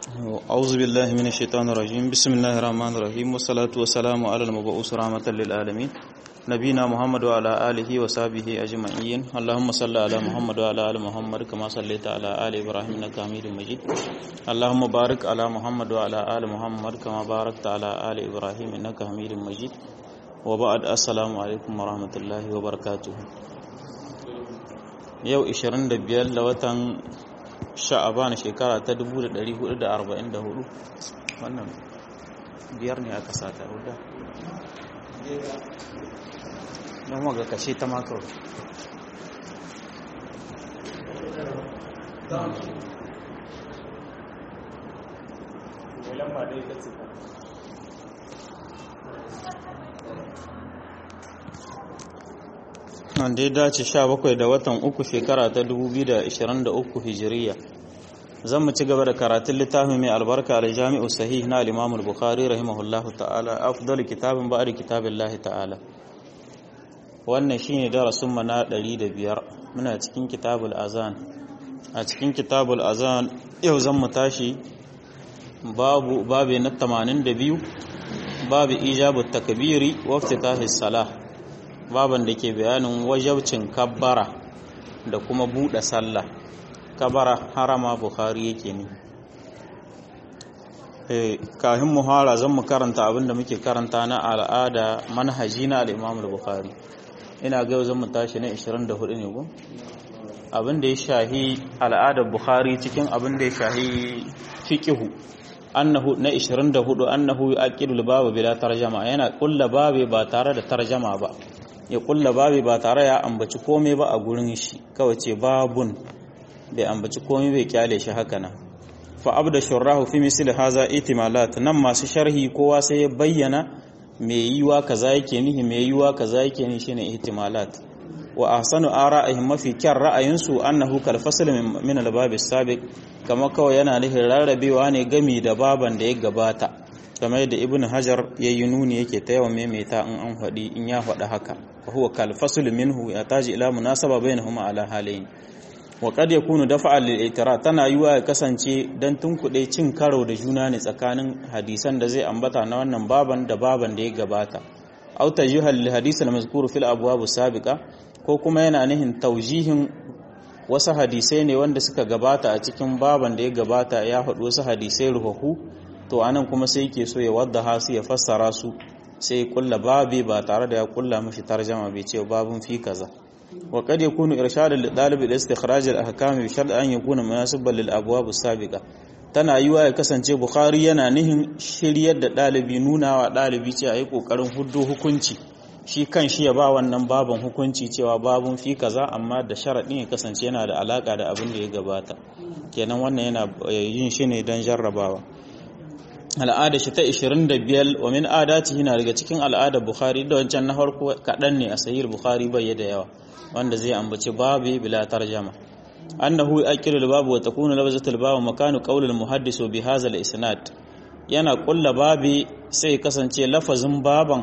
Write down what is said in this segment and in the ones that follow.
أعوذ بالله من الشيطان الرجيم بسم الله الرحمن الرحيم والصلاة والسلام على المبعوث رحمة للعالمين نبينا محمد وعلى آله وصحبه أجمعين اللهم صل على محمد وعلى آل محمد كما صليت على آل إبراهيم إنك حميد مجيد اللهم بارك على محمد وعلى آل محمد كما باركت على آل إبراهيم إنك حميد مجيد وبعد السلام عليكم ورحمة الله وبركاته yau 25 da watan sha'aban shekara ta 1444 wannan biyar ne aka sata ruda don waga kashe ta makar wanda ya dace 17 da watan uku shekara ta 2023 hijiriya zan mu ci gaba da karatun littafin mai albarka al jami'u sahih na al-imam al-bukhari rahimahullahu ta'ala afdal kitabin ba'd kitabillahi ta'ala wannan shine darasin mu na 105 muna cikin kitabul azan a cikin kitabul azan yau zan mu tashi babu babu na 82 babu ijabu takbiri wa iftitahis salah baban da ke bayanin wajabcin kabbara da kuma buɗe sallah kabbara harama bukhari yake ne kafin muhara zan mu karanta abin da muke karanta na al'ada manhaji na al'imam bukhari ina ga yau zan mu tashi na 24 ne ko abin da ya shahi al'adar bukhari cikin abin da ya shahi fiqihu annahu na 24 annahu yaqidul babu bila tarjama yana kulla babe ba tare da tarjama ba ya kulla babi ba tare ya ambaci komai ba a gurin shi kawai ce babun bai ambaci komai bai kyale shi haka nan fa abda shurrahu fi misli haza itimalat nan masu sharhi kowa sai ya bayyana me yiwa kaza yake nihi me yiwa kaza yake nihi shine ihtimalat wa ahsanu ara'ihim mafi kyan ra'ayinsu annahu kal fasl min al-bab as-sabiq kama kawai yana nihin rarrabewa ne gami da baban da ya gabata kamar yadda ibn hajar ya yi nuni yake ta yawan maimaita in an faɗi in ya faɗi haka fa huwa kal fasl minhu ya taji ila munasaba bainahuma ala halayn wa qad yakunu dafa'an lil itira tana yiwa ya kasance dan tunkuɗe cin karo da juna ne tsakanin hadisan da zai ambata na wannan baban da baban da ya gabata aw tajihal lil hadith al mazkur fil abwab sabiqa ko kuma yana nihin taujihin wasu hadisai ne wanda suka gabata a cikin baban da ya gabata ya faɗi wasu hadisai ruhahu to anan kuma sai yake so ya wadda hasu ya fassara su sai kulla babi ba tare da ya kulla mishi tarjama bai ce babun fi kaza wa qad yakunu irshad lil talib ila istikhraj al ahkam bi shart an yakuna munasiban lil abwab as-sabiqa tana yiwa ya kasance bukhari yana nihin shiryar da dalibi nuna wa dalibi ce ayi kokarin huddo hukunci shi kan shi ya ba wannan baban hukunci cewa babun fi kaza amma da sharadin ya kasance yana da alaka da abin da ya gabata kenan wannan yana yin shi ne don jarrabawa al'ada shi ta 25 wa min adati yana daga cikin al'adar bukhari da wancan na farko kaɗan ne a sahih bukhari bai da yawa wanda zai ambaci babu bila tarjama annahu yaqilu al-babu wa takunu labzatul babu makanu qawl al-muhaddis bi hadha al-isnad yana kulla babi sai kasance lafazin baban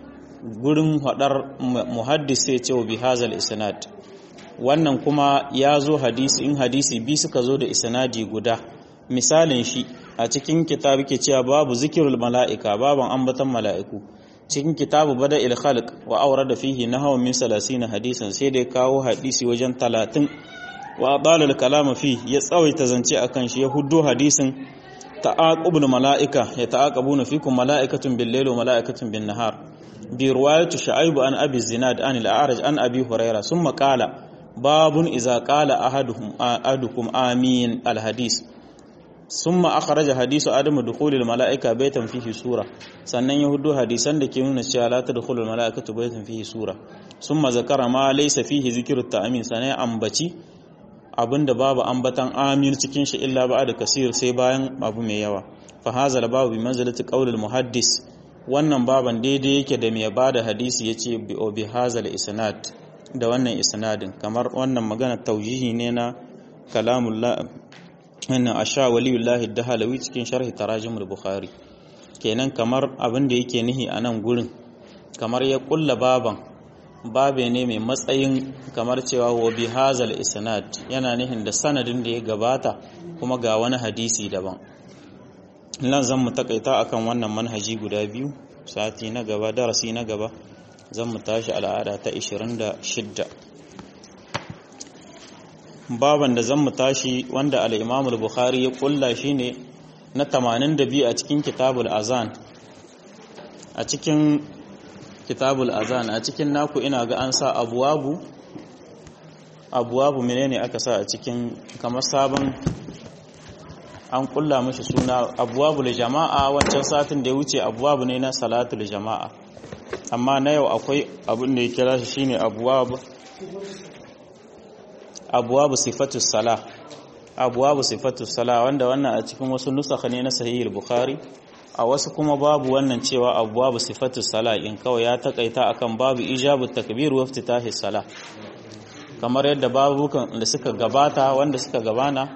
gurin hadar muhaddis sai ce bi hadha al-isnad wannan kuma ya zo hadisi in hadisi bi suka zo da isnadi guda misalin shi a cikin kitabu ke cewa babu zikirul mala'ika baban ambatan mala'iku cikin kitabu bada il khalq wa aure da fihi nahwa min 30 hadisan sai dai kawo hadisi wajen 30 wa adala al kalama fi ya tsawaita zance akan shi ya huddo hadisin ta'aqubul mala'ika ya ta'aqabuna fikum mala'ikatun bil layli wa mala'ikatun bin nahar bi riwayati shu'aib an abi zinad an al a'raj an abi hurairah summa qala babun iza qala ahaduhum ahadukum amin al hadis ثم أخرج حديث عدم دخول الملائكة بيتا فيه سورة sannan ya hudu hadisan da ke nuna cewa la tadkhulul malaikatu baytan fihi sura summa zakara ma laysa fihi zikru ta'min sanai ambaci abinda babu ambatan amin cikin shi illa da kasir sai bayan abu mai yawa fa hazal babu bi manzilati qaulil muhaddis wannan baban daidai yake da mai bada hadisi yace bi bi hazal isnad da wannan isnadin kamar wannan magana taujihi ne na kalamullah wannan asha waliyullahi dahalawi cikin sharhi tarajimul bukhari kenan kamar abin da yake nihi a nan gurin kamar ya kulla baban babe ne mai matsayin kamar cewa wa bi hazal isnad yana nihin da sanadin da ya gabata kuma ga wani hadisi daban nan zan mu takaita akan wannan manhaji guda biyu sati na gaba darasi na gaba zan mu tashi al'ada ta 26 baban da zan mu tashi wanda al-Imam al-Bukhari ya kulla shine na 82 a cikin kitabul azan a cikin kitabul azan a cikin naku ina ga an sa abwabu abwabu menene aka sa a cikin kamar sabon an kulla mashi suna abwabul jama'a wancan satin da ya wuce abwabu ne na salatul jama'a amma na yau akwai abin da ya kira shi shine abwabu abwabu sifatus sala abwabu sifatus sala wanda wannan a cikin wasu nusakha ne na sahih bukhari a wasu kuma babu wannan cewa abwabu sifatus sala in kawai ya takaita akan babu ijabu takbir wa iftitahi sala kamar yadda babukan da suka gabata wanda suka gabana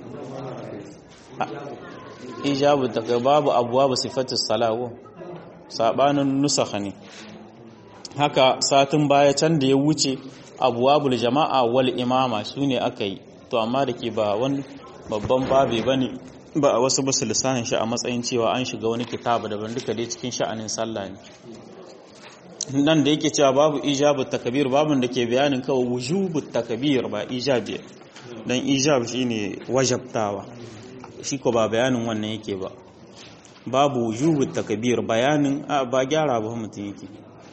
ijabu daga babu abwabu sifatus salawo sabanin nusakha ne haka satin baya can da ya wuce abwabul jama'a wal imama sune aka yi to amma da ke ba wani babban babe bane ba a wasu basu lissahin shi a matsayin cewa an shiga wani kitabu daban duka dai cikin sha'anin sallah ne nan da yake cewa babu ijabu takabir babun da ke bayanin kawai wujubu takabir ba ijabi dan ijab shine wajabtawa shi ko ba bayanin wannan yake ba babu wujubu takabir bayanin ba gyara ba mutum yake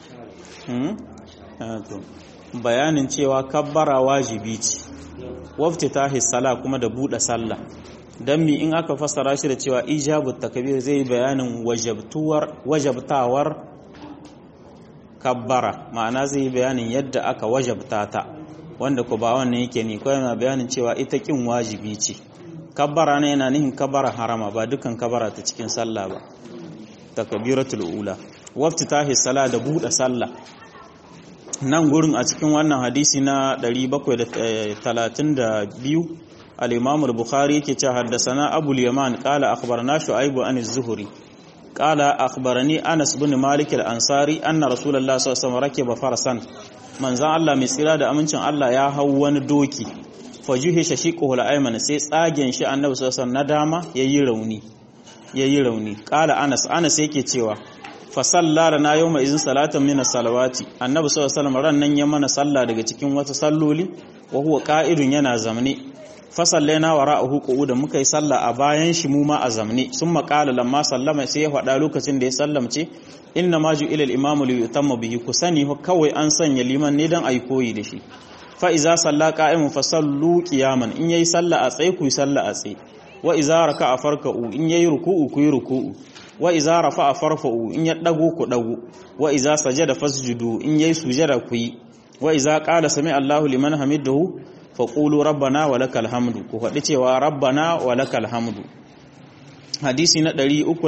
bayanin cewa kabbara wajibi ce waftitahi sala kuma da buɗe sallah dan mi in aka fassara shi da cewa ijabu takabir zai bayanin wajabtawar kabbara ma'ana zai bayanin yadda aka wajabta ta wanda ku ba wannan yake ne kawai na bayanin cewa ita kin wajibi ce kabbara ne yana nihin kabbara harama ba dukan kabbara ta cikin sallah ba takbiratul ula waftitahi sala da buɗe sallah nan gurin a cikin wannan hadisi na 732 al-Imam al-Bukhari yake cewa haddathana Abu al-Yaman qala akhbarana Shu'aib an az-Zuhri qala akhbarani Anas bin Malik al-Ansari anna Rasulullah sallallahu alaihi wasallam rakiba farasan manzon Allah mai tsira da amincin Allah ya hau wani doki fajuhi shaqiquhu al-ayman sai tsagen shi Annabi sallallahu alaihi wasallam na dama yayi rauni yayi rauni qala Anas Anas yake cewa fa salla lana yawma izin salatan min as-salawati Annabi sallallahu alaihi wasallam ran nan ya mana sallah daga cikin wata salloli wa huwa qa'idun yana zamne fasallaina wa ra'ahu qu'udan muka yi sallah a bayan shi mu ma a zamne sun maƙala lamma sallama sai ya faɗa lokacin da ya sallamce inna ma ju ila al-imamu li yutamma bihi ku sani kawai an sanya liman ne dan ayi koyi da shi fa iza salla qa'imun fa sallu qiyaman in yayi sallah a tsaye ku yi sallah a tsaye wa iza raka'a farka'u in yayi ruku'u ku yi ruku'u wa iza rafa'a farfa'u in ya dago ku dago wa iza sajada fasjudu in yayi sujada ku yi wa iza qala sami Allahu liman hamidahu faƙulu rabbana wa lakal hamdu ku faɗi cewa rabbana wa lakal hamdu hadisi na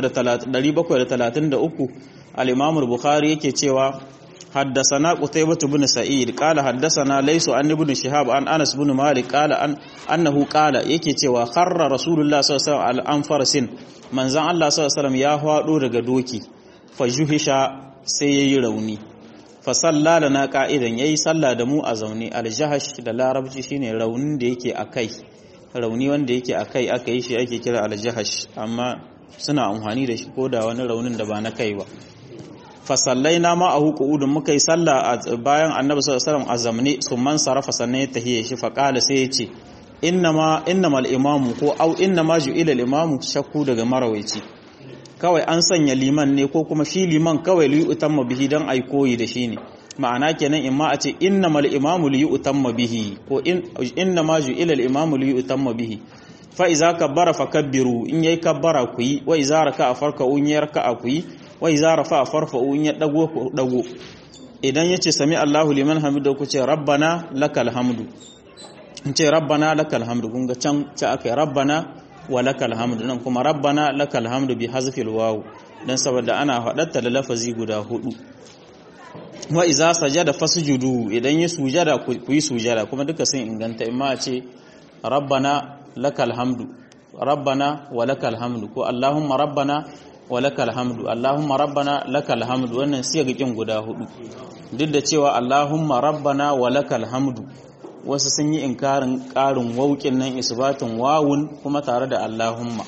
733 al-imam al-bukhari yake cewa حدثنا قتيبة بن سعيد قال حدثنا ليس عن ابن شهاب عن أنس بن مالك قال أن أنه قال yake cewa kharra rasulullah sallallahu alaihi wasallam an farasin manzon Allah sallallahu alaihi wasallam ya hado daga doki fajuhisha sai yayi rauni fa salla lana qa'idan yayi salla da mu a zaune aljahash da larabci shine raunin da yake akai rauni wanda yake akai aka yi shi ake kira aljahash amma suna amfani da shi ko da wani raunin da ba na kai ba fasallai na ma a hukuudun muka yi sallah bayan annabi sallallahu alaihi wasallam a zamne sun man sarafa sannan ya tahiye shi fa qala sai ya ce innama innamal imamu ko au innama ju'ila al-imamu shakku daga marawaici kawai an sanya liman ne ko kuma shi liman kawai li utamma bihi dan ai koyi da shi ne ma'ana kenan imma a ce innamal imamu li utamma bihi ko innama ju'ila al-imamu li utamma bihi fa iza kabbara fakabbiru in yayi kabbara ku yi wa iza raka'a farka'u in yayi raka'a ku yi wa iza rafa'a farfa'u in ya dago ku dago idan yace sami Allahu liman hamida ku ce rabbana lakal hamdu in ce rabbana lakal hamdu kun ga can ce aka yi rabbana wa lakal hamdu nan kuma rabbana lakal hamdu bi hazfil waw dan saboda ana hadatta da lafazi guda hudu wa iza sajada fasjudu idan ya sujada ku yi sujada kuma duka sun inganta imma a ce rabbana lakal hamdu rabbana wa lakal hamdu ko allahumma rabbana wa lakal hamdu allahumma rabbana lakal hamdu wannan siyagikin guda hudu duk da cewa allahumma rabbana wa lakal hamdu wasu sun yi inkarin karin waukin nan isbatin wawun kuma tare da allahumma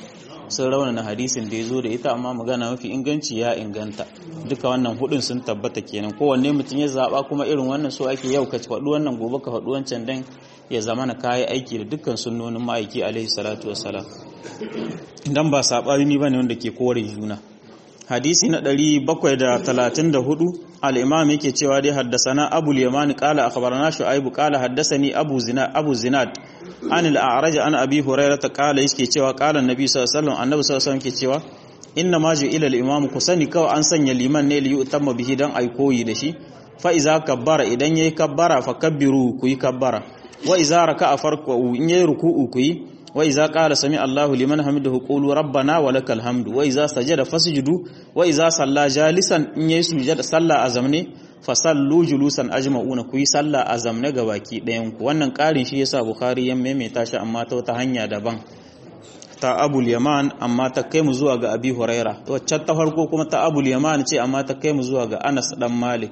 sun raunana hadisin da ya zo da ita amma magana mafi inganci ya inganta duka wannan hudun sun tabbata kenan kowanne mutum ya zaba kuma irin wannan so ake yau ka faɗi wannan gobe ka faɗi wancan dan ya zama na kayi aiki da dukkan sunnonin ma'aiki alaihi salatu wassalam dan ba sabani bane wanda ke kore juna hadisi na 734 al-imam yake cewa dai haddasana abu al-yaman qala akhbarana shu'aib qala haddasani abu zina abu zinad an al-a'raj an abi hurairah qala yake cewa qala annabi sallallahu alaihi wasallam annabi sallallahu alaihi wasallam yake cewa inna ma ila al-imam kusani kawai an sanya liman ne li yutamma bihi dan ai koyi da shi fa iza kabbara idan yayi kabbara fa kabbiru ku yi kabbara wa iza raka'a farku in yayi ruku'u ku yi وإذا قال سمع الله لمن حمده قولوا ربنا ولك الحمد وإذا سجد فسجدوا وإذا صلى جالسا إن يسجد صلى أزمنه fasallu julusan ajma'una ku yi sallah a zamne ga baki ɗayan ku wannan ƙarin shi yasa bukhari ya maimaita shi amma ta wata hanya daban ta abul yaman amma ta kai mu zuwa ga abi huraira waccan ta farko kuma ta abul yaman ce amma ta kai mu zuwa ga anas dan malik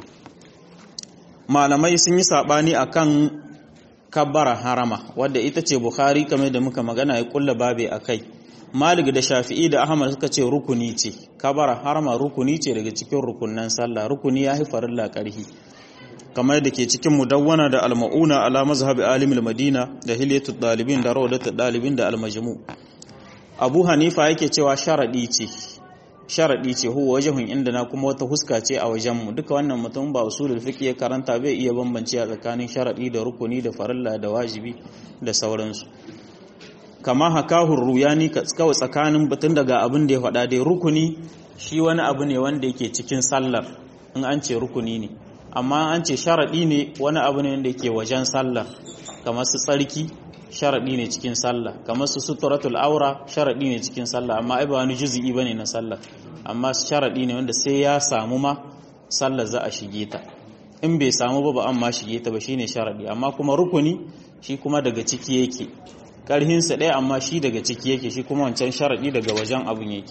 malamai sun yi sabani akan kabbara harama wadda ita ce bukhari kamar da muka magana ya kulla babe a kai malik da shafi'i da ahmad suka ce rukuni ce kabbara harama rukuni ce daga cikin rukunnan sallah rukuni ya haifar la karhi kamar da ke cikin mudawwana da almauna ala mazhabi alimul madina da hilyatul dalibin da rawdatul dalibin da almajmu abu hanifa yake cewa sharadi ce sharadi ce huwa wajhun inda na kuma wata huska ce a wajenmu duka wannan mutum ba usulul fiqh ya karanta bai iya bambance a tsakanin sharadi da rukuni da farilla da wajibi da sauransu kama hakahu ruyani kawai tsakanin batun daga abin da ya faɗa dai rukuni shi wani abu ne wanda yake cikin sallar in an ce rukuni ne amma an ce sharadi ne wani abu ne wanda yake wajen sallar kamar su tsarki sharaɗi ne cikin sallah kamar su suturatul aura sharaɗi ne cikin sallah amma ai ba wani juzu'i bane na sallah amma sharaɗi ne wanda sai ya samu ma sallah za a shige ta in bai samu ba ba an ma shige ta ba shine sharaɗi amma kuma rukuni shi kuma daga ciki yake karhin sa ɗaya amma shi daga ciki yake shi kuma wancan sharaɗi daga wajen abun yake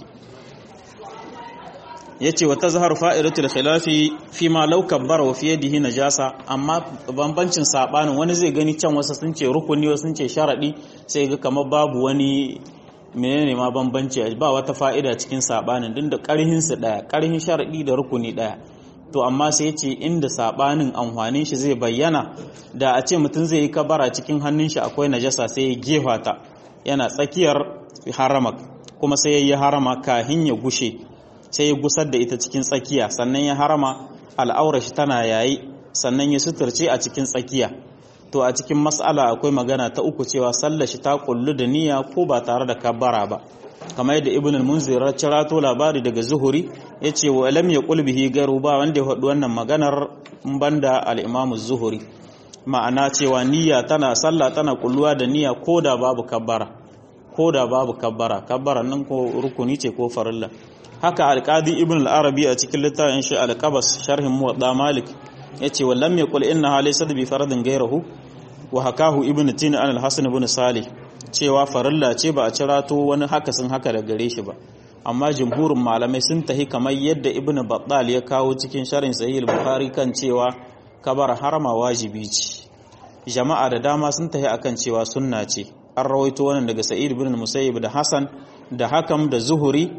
yace wa tazharu fa'idatul khilafi fi ma law kabbara wa fi yadihi najasa amma bambancin sabanin wani zai gani can wasu sun ce rukuni wasu sun ce sharadi sai ga kamar babu wani menene ma bambanci ba wata fa'ida cikin sabanin din da karhin su daya karhin sharadi da rukuni daya to amma sai yace inda sabanin amfanin shi zai bayyana da a ce mutum zai yi kabara cikin hannun shi akwai najasa sai ya gefa ta yana tsakiyar haramak kuma sai ya yi harama kahin ya gushe sai ya gusar da ita cikin tsakiya sannan ya harama al'aura shi tana yayi sannan ya suturce a cikin tsakiya to a cikin mas'ala akwai magana ta uku cewa sallar shi ta kullu da niyya ko ba tare da kabbara ba kamar yadda ibn al-munzir ya cirato labari daga zuhuri yace wa lam yaqul bihi garu ba wanda ya faɗi wannan maganar banda al-imam zuhuri ma'ana cewa niyya tana sallah tana kulluwa da niyya ko da babu kabbara ko da babu kabbara kabbara nan ko rukuni ce ko farilla haka alƙadi ibn al-arabi a cikin littafin shi al-qabas sharhin muwadda malik yace wallam yaqul inna laysa bi faradin ghayruhu wa hakahu ibn tin an al-hasan ibn salih cewa farilla ce ba a cirato wani haka sun haka da gare shi ba amma jumhurin malamai sun tahi kamar yadda ibn battal ya kawo cikin sharhin sahih al-bukhari kan cewa kabar harama wajibi ce jama'a da dama sun tahi akan cewa sunna ce an rawaito wannan daga sa'id ibn musayyib da hasan da hakam da zuhuri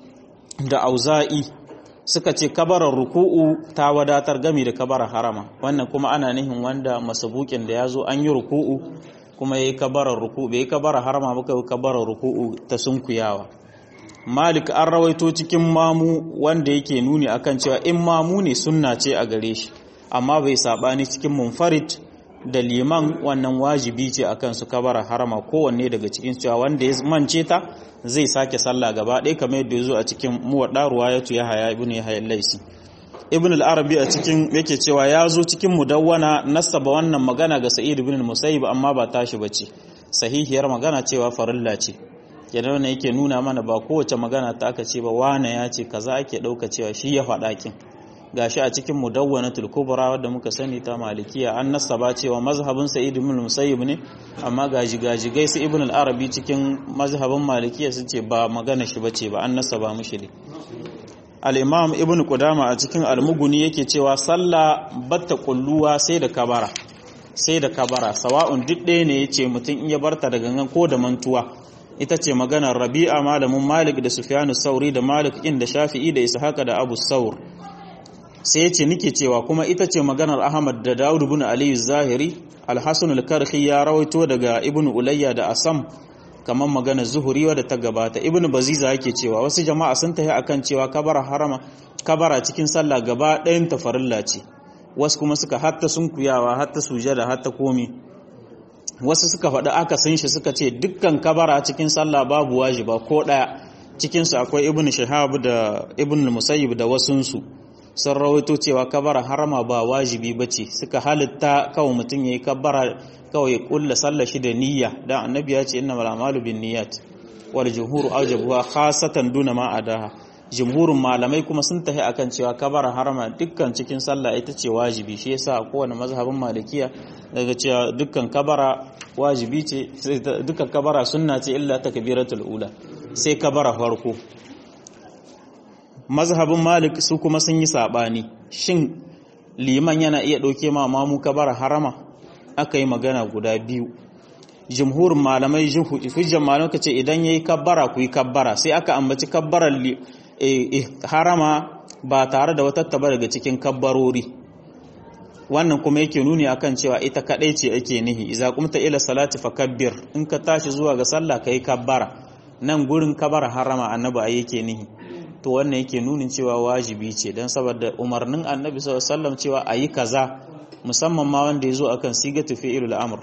da auza'i suka ce kabarar ruku'u ta wadatar gami da kabarar harama wannan kuma ana nihin wanda masabukin da ya zo an yi ruku'u kuma ya yi kabarar ruku'u bai yi kabarar harama ba kai kabarar ruku'u ta sunkuyawa malik an rawaito cikin mamu wanda yake nuni akan cewa in mamu ne sunna ce a gare shi amma bai sabani cikin munfarid da liman wannan wajibi ce akan su kabara harama kowanne daga cikin cewa wanda ya mance ta zai sake sallah gaba ɗaya kamar yadda ya zo a cikin muwaɗa ruwayatu ya haya ibn ya haya laisi ibn al-arabi a cikin yake cewa ya zo cikin mudawwana nasaba wannan magana ga sa'id ibn musayyib amma ba tashi bace sahihiyar magana cewa farilla ce kenan wannan yake nuna mana ba kowace magana ta aka ce ba wane ya ce kaza ake ɗauka cewa shi ya faɗa kin gashi a cikin mudawwanatul kubra wadda muka sani ta malikiya an nasaba cewa mazhabin sa'id ibn musayyib ne amma gaji gaji gaisu ibn al-arabi cikin mazhabin malikiya sun ce ba magana shi bace ba an nasaba mushi ne al-imam ibn qudama a cikin al-mughni yake cewa sallah batta kulluwa sai da kabara sai da kabara sawa'un duk ɗaya ne yace mutum in ya barta da gangan ko da mantuwa ita ce maganar rabi'a malamin malik da sufyanu sauri da malik in da shafi'i da ishaqa da abu saur sai ya ce nike cewa kuma ita ce maganar ahmad da dawud ibn ali zahiri alhassan al-karhi ya rawaito daga ibn ulayya da asam kamar maganar zuhuri wadda ta gabata ibn baziza yake cewa wasu jama'a sun tafi akan cewa kabara harama kabara cikin sallah gaba ɗayan tafarilla ce wasu kuma suka hatta sunkuyawa hatta sujada hatta komi wasu suka faɗi aka san shi suka ce dukkan kabara cikin sallah babu wajiba ko ɗaya cikinsu akwai ibn shahab da ibn musayyib da wasunsu sun rawaito cewa kabara harama ba wajibi ba ce suka halitta kawai mutum ya yi kabara kawai ya kulla sallah shi da niyya dan annabi ya ce inna mal amalu bin niyyat wal jumhur awjabuha khasatan duna ma adaha jumhurin malamai kuma sun tafi akan cewa kabara harama dukkan cikin sallah ita ce wajibi shi yasa a kowane mazhabin malikiya daga cewa dukkan kabara wajibi ce dukkan kabara sunna ce illa takbiratul ula sai kabara farko mazhabin malik su kuma sun yi sabani shin liman yana iya dauke ma mamu kabara harama aka yi magana guda biyu jumhurin malamai hujjan malamai ka ce idan yayi kabbara ku yi kabbara sai aka ambaci kabbarar harama ba tare da wata taba daga cikin kabbarori wannan kuma yake nuni akan cewa ita kadai ce ake nihi idza qumta ila salati fakabbir in ka tashi zuwa ga sallah kai kabbara nan gurin kabara harama annabi ai yake nihi to wannan yake nunin cewa wajibi ce dan saboda umarnin annabi sallallahu alaihi wasallam cewa ayi kaza musamman ma wanda yazo akan sigatu fi'ilul amr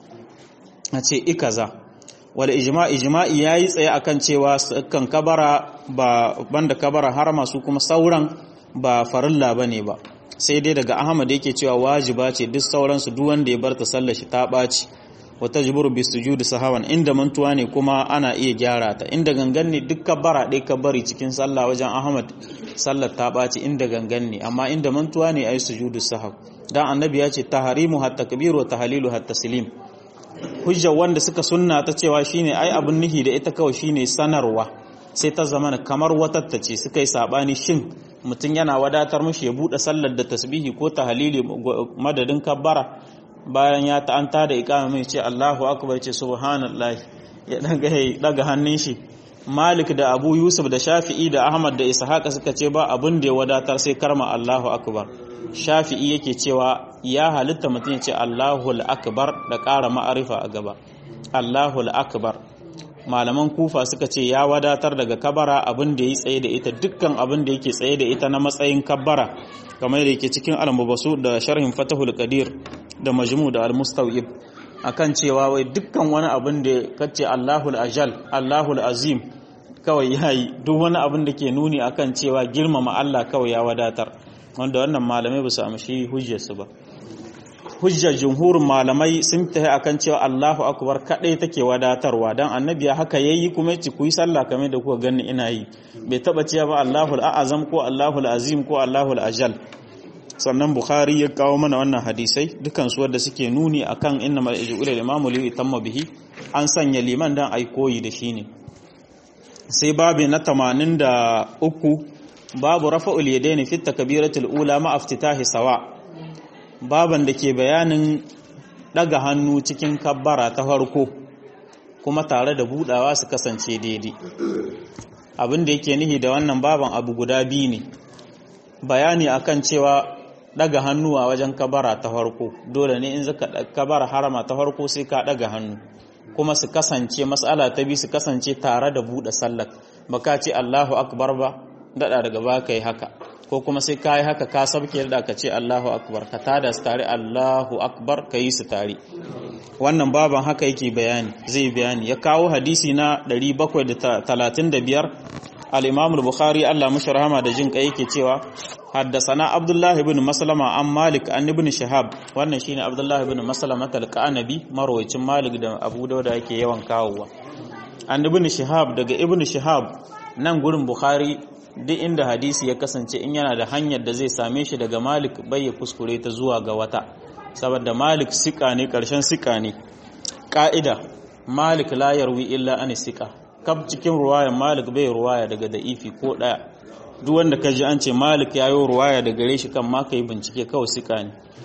a ce i kaza wal ijma ijma'i yayi tsaye akan cewa kan kabara ba banda kabara harama su kuma sauran ba farilla bane ba sai dai daga Ahmad yake cewa wajiba ce duk sauran su duk wanda ya bar ta sallar shi ta baci wa tajburu bis sujudi sahawan inda mantuwa ne kuma ana iya gyara ta inda gangan ne duk kabara dai ka bari cikin sallah wajen Ahmad sallar ta baci inda gangan ne amma inda mantuwa ne ayi sujudu sahaw dan annabi ya ce taharimu hatta kabiru wa tahlilu hatta taslim hujja wanda suka sunna ta cewa shine ai abun nihi da ita kawai shine sanarwa sai ta zama kamar watatta ce suka yi sabani shin mutum yana wadatar mushi ya bude sallar da tasbihi ko tahlili madadin kabbara bayan ya ta'anta da iqama mai ce Allahu akbar ce subhanallahi ya daga daga hannun shi Malik da Abu Yusuf da Shafi'i da Ahmad da Ishaq suka ce ba abin da ya wadatar sai karma Allahu akbar Shafi'i yake cewa ya halitta mutum ya ce Allahul akbar da ƙara ma'arifa a gaba Allahul akbar malaman kufa suka ce ya wadatar daga kabara abin da ya tsaye da ita dukkan abin da yake tsaye da ita na matsayin kabara kamar da yake cikin al-mubasu da sharhin fatahul qadir da majmu da al-mustawib akan cewa wai dukkan wani abin da kace Allahul ajal Allahul azim kawai yayi duk wani abin da ke nuni akan cewa girmama Allah kawai ya wadatar wanda wannan malamai ba su amshi hujjarsu ba hujjar jumhurin malamai sun tafi akan cewa Allahu akbar kadai take wadatarwa dan annabi haka yayi kuma yace ku yi sallah kamar da kuka gani ina yi bai taba cewa ba Allahul a'azam ko Allahul azim ko Allahul ajal sannan bukhari ya kawo mana wannan hadisai dukan su wanda suke nuni akan inna mal ijul imamu li tamma bihi an sanya liman dan ai koyi da shi ne sai babu na 83 babu rafa'ul yadaini fi takbiratul ula ma iftitahi sawa baban da ke bayanin daga hannu cikin kabbara ta farko kuma tare da budawa su kasance daidai abin da yake nihi da wannan baban abu guda biyu ne bayani akan cewa daga hannu a wajen kabara ta farko dole ne in zaka kabara harama ta farko sai ka daga hannu kuma su kasance mas'ala ta bi su kasance tare da buɗe sallar baka ce Allahu akbar ba dada daga baka yi haka ko kuma sai ka yi haka ka sabke da ka ce Allahu akbar ka tada su tare Allahu akbar ka yi su tare wannan baban haka yake bayani zai bayani ya kawo hadisi na 735 al-Imam al-Bukhari Allah mashi rahama da jin kai yake cewa haddasana Abdullah ibn Maslama an Malik an ibn Shihab wannan shine Abdullah ibn Maslama al-Qanabi marwayacin Malik da Abu Dawud yake yawan kawowa an ibn Shihab daga ibn Shihab nan gurin Bukhari duk inda hadisi ya kasance in yana da hanyar da zai same shi daga Malik bai ya kuskure ta zuwa ga wata saboda Malik sika ne karshen sika ne ka'ida Malik la yarwi illa an sika kab cikin ruwayan Malik bai ruwaya daga da'ifi ko daya duk wanda ka ji an ce Malik ya yi ruwaya da gare shi kan ma kai bincike kawai sika ne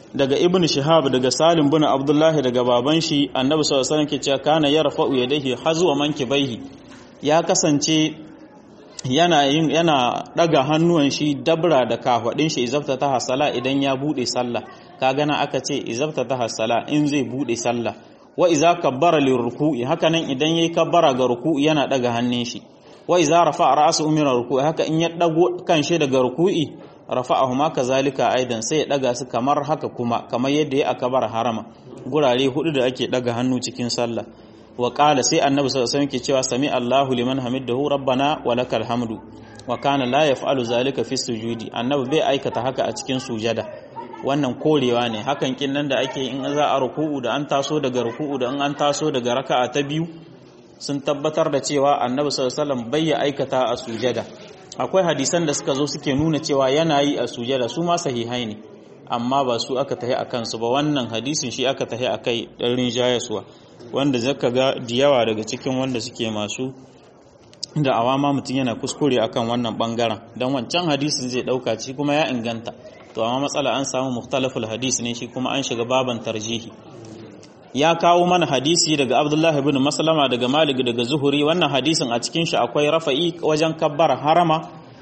daga ibn shihab daga salim bin abdullahi daga baban shi annabi sallallahu alaihi wasallam ke cewa kana yarfa'u yadayhi hazwa mankibaihi ya kasance yana yin yana daga hannuwan shi dabra da kafadin shi izafta ta hasala idan ya bude sallah ka gana aka ce izafta ta hasala in zai bude sallah wa iza kabbara lirruku'i haka nan idan yayi kabbara ga ruku'i yana daga hannun shi wa iza rafa'a ra'su min ruku'i haka in ya dago kan shi daga ruku'i rafa'ahuma kazalika aidan sai ya daga su kamar haka kuma kamar yadda ya akabar harama gurare hudu da ake daga hannu cikin sallah wa qala sai annabi sallallahu alaihi wasallam ke cewa sami Allahu liman hamidahu rabbana wa lakal hamdu wa kana la yaf'alu zalika fi sujudi annabi bai aikata haka a cikin sujada wannan korewa ne hakan kin nan da ake in za a ruku'u da an taso daga ruku'u da in an taso daga raka'a ta biyu sun tabbatar da cewa annabi sallallahu alaihi wasallam bai aikata a sujada akwai hadisan da suka zo suke nuna cewa yana yi a sujada su ma sahihai ne amma ba su aka tahi akan su ba wannan hadisin shi aka tahi akai dan rinjayaswa wanda zaka ga diyawa daga cikin wanda suke masu da awama mutum yana kuskure akan wannan bangaren dan wancan hadisin zai dauka ci kuma ya inganta to amma matsala an samu mukhtalaful hadis ne shi kuma an shiga baban tarjihi ya kawo mana hadisi daga Abdullahi ibn Maslama daga Malik daga Zuhuri wannan hadisin a cikin shi akwai rafa'i wajen kabbara harama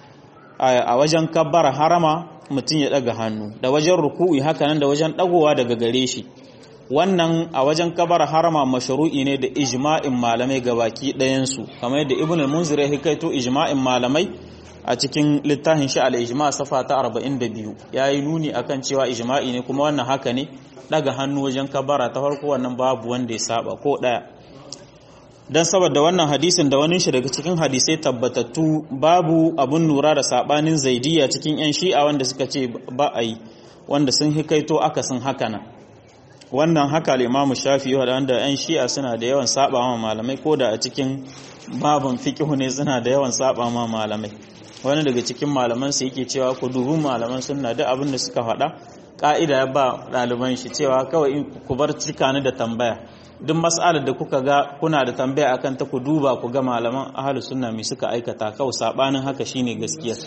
a wajen kabbara harama mutum ya daga hannu da wajen ruku'i haka nan da wajen dagowa daga gare shi wannan a wajen kabbara harama mashru'i ne da ijma'in malamai gabaki ɗayan su kamar yadda Ibn al-Munzir ya hikaito ijma'in malamai a cikin littafin shi al-ijma' safa ta 42 yayi nuni akan cewa ijma'i ne kuma wannan haka ne daga hannu wajen kabara ta farko wannan babu wanda ya saba ko daya dan saboda wannan hadisin da wani shi daga cikin hadisai tabbatattu babu abun lura da sabanin zaidiya cikin yan shi'a wanda suka ce ba a yi wanda sun hikaito akasin haka nan wannan haka al-imamu shafi'i wanda yan shi'a suna da yawan saba ma malamai ko da a cikin babun fiqh ne suna da yawan saba ma malamai wani daga cikin malaman su yake cewa ku dubi malaman sunna duk abin da suka faɗa ka'ida ya ba ɗaliban shi cewa kawai ku bar cika ni da tambaya duk mas'alar da kuka ga kuna da tambaya akan ta ku duba ku ga malaman ahlus sunna mai suka aikata kawai sabanin haka shine gaskiya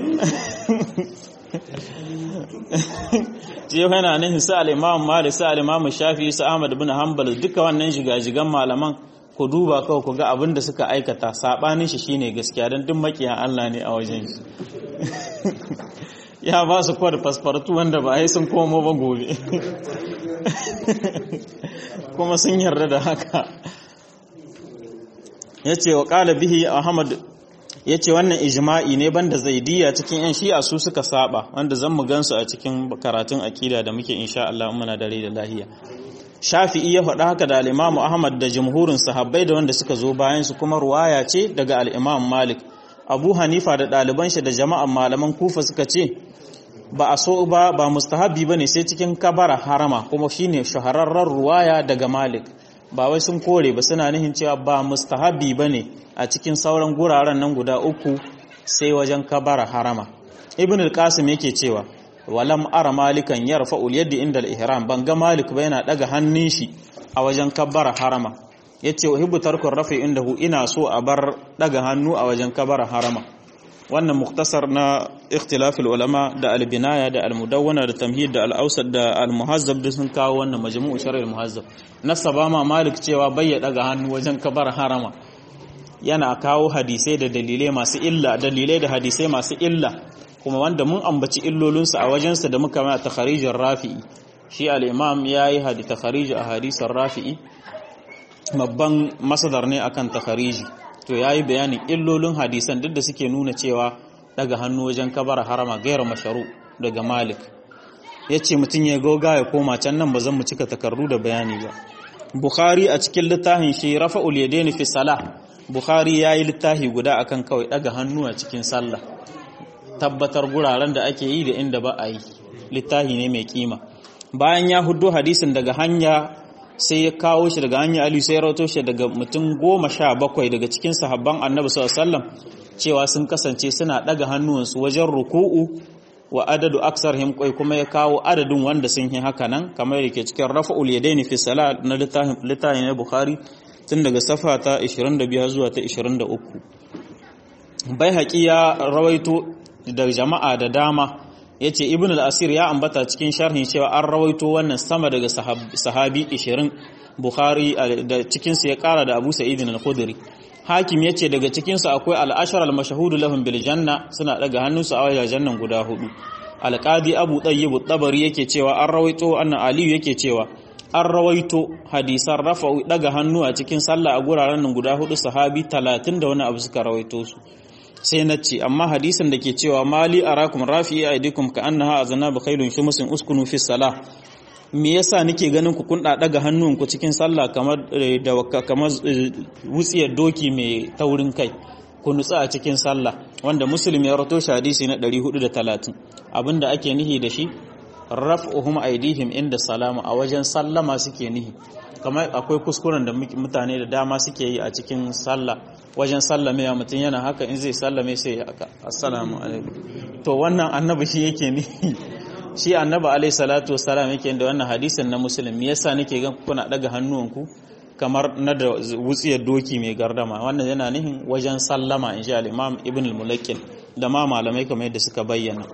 ce yana nan sa al-imam Malik sa al-imam Shafi sa Ahmad ibn Hanbal duka wannan jigajigan malaman ku duba kawai ku ga abin da suka aikata sabanin shi shine gaskiya dan duk makiyan Allah ne a wajen shi ya ba su kwada fasfartu wanda ba yi sun komo ba gobe kuma sun yarda da haka ya ce wa ƙala bihi ahmad ya ce wannan ijma'i ne banda zaidiya cikin yan shi'a su suka saba wanda zan mu gansu a cikin karatun akida da muke insha Allah muna dare da lahiya shafi'i ya faɗa haka da al'imamu ahmad da jamhurin sahabbai da wanda suka zo bayan su kuma ruwaya ce daga al'imam malik abu hanifa da ɗaliban shi da jama'an malaman kufa suka ce ba a so ba ba mustahabi bane sai cikin kabara harama kuma shine shahararren ruwaya daga Malik ba wai sun kore ba suna nihin cewa ba mustahabi bane a cikin sauran guraren nan guda uku sai wajen kabara harama Ibn al-Qasim yake cewa walam ara malikan yarfa'u al-yadi inda al-ihram ban ga Malik ba yana daga hannun shi a wajen kabara harama yace uhibbu tarku rafi indahu ina so a bar daga hannu a wajen kabara harama wannan muktasar na ikhtilafil ulama da albinaya da almudawwana da tamhid da al'ausar da almuhazzab da sun kawo wannan majmu'u shar'il muhazzab nasaba ma malik cewa bai ya daga hannu wajen kabar harama yana kawo hadisai da dalilai masu illa dalilai da hadisai masu illa kuma wanda mun ambaci illolinsu a wajensa da muka mai takharijin rafi'i shi al-imam yayi hadi takharij a hadisin rafi'i babban masadar ne akan takhariji to ya yi bayanin illolin hadisan duk da suke nuna cewa daga hannu wajen kabara harama gairar masharu daga malik ya ce mutum ya goga ya koma can nan ba zan mu cika takardu da bayani ba bukhari a cikin littafin shi rafa'ul yadaini fi salah bukhari ya yi littafi guda akan kawai daga hannu a cikin sallah tabbatar guraren da ake yi da inda ba a yi littafi ne mai kima bayan ya hudo hadisin daga hanya sai ya kawo shi daga hanyar Ali sai ya rawato shi daga mutum goma sha bakwai daga cikin sahabban annabi sallallahu cewa sun kasance suna daga hannuwansu wajen ruku'u wa adadu aksar himkwai kuma ya kawo adadin wanda sun yi haka nan kamar yake cikin rafa'ul yadaini fi salat na littafin na bukhari tun daga safa ta 25 zuwa ta 23 bai haƙi ya rawaito da jama'a da dama yace ibn al-asir ya ambata cikin sharhin cewa an rawaito wannan sama daga sahabi 20 bukhari da cikin su ya kara da abu sa'id al-khudri hakim yace daga cikin su akwai al-ashar al-mashhud lahum bil janna suna daga hannunsu a wajen jannan guda hudu al-qadi abu tayyib at-tabari yake cewa an rawaito annan aliyu yake cewa an rawaito hadisan rafa'u daga hannu a cikin sallah a guraren nan guda hudu sahabi 30 da wani abu suka rawaito su sai na ce amma hadisin da ke cewa mali arakum rafi'i aidikum ka annaha aznabu khailun shumusin uskunu fi salah me yasa nake ganin ku kun daga hannunku cikin sallah kamar da kamar wutsiyar doki mai taurin kai ku nutsa a cikin sallah wanda muslim ya rato shi hadisi na 430 abinda ake nihi da shi raf'uhum aidihim inda salama a wajen sallama suke nihi kamar akwai kuskuren da mutane da dama suke yi a cikin sallah wajen sallame ya mutum yana haka in zai sallame sai ya haka assalamu alaikum to wannan annabi shi yake nihi shi annabi alaihi salatu wassalam yake da wannan hadisin na muslim me yasa nake gan kuna daga hannuwanku kamar na da wutsiyar doki mai gardama wannan yana nihin wajen sallama in sha al-imam ibn al-mulakkin da ma malamai kamar yadda suka bayyana